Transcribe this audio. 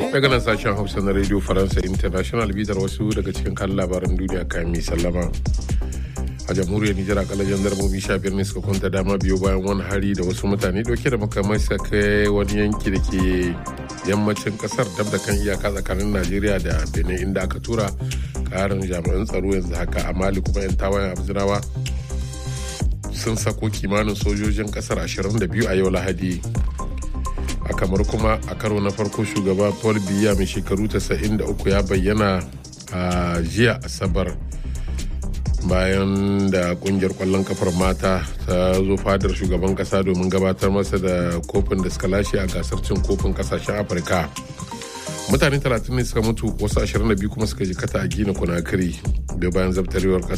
daga nan sashen hausa na radio faransa international bitar wasu daga cikin kan labaran duniya kayan mai sallama a jamhuriyar nijar akalla jandarmomi sha biyar ne suka kwanta dama biyu bayan wani hari da wasu mutane dauke da makamai suka kai wani yanki da ke yammacin kasar dab da kan iyaka tsakanin najeriya da benin inda aka tura karin jami'an tsaro yanzu haka a mali kuma yan tawayen abzinawa sun sako kimanin sojojin kasar 22 a yau lahadi a kamar kuma a karo na farko shugaba paul biya mai shekaru 93 ya bayyana a jiya asabar bayan da kungiyar kwallon kafar mata ta zo fadar shugaban kasa domin gabatar masa da kofin da suka lashe a gasar cin kofin kasashen afirka mutane 30 ne suka mutu wasu 22 kuma suka jikata a gina kunakiri da bayan zabtarewar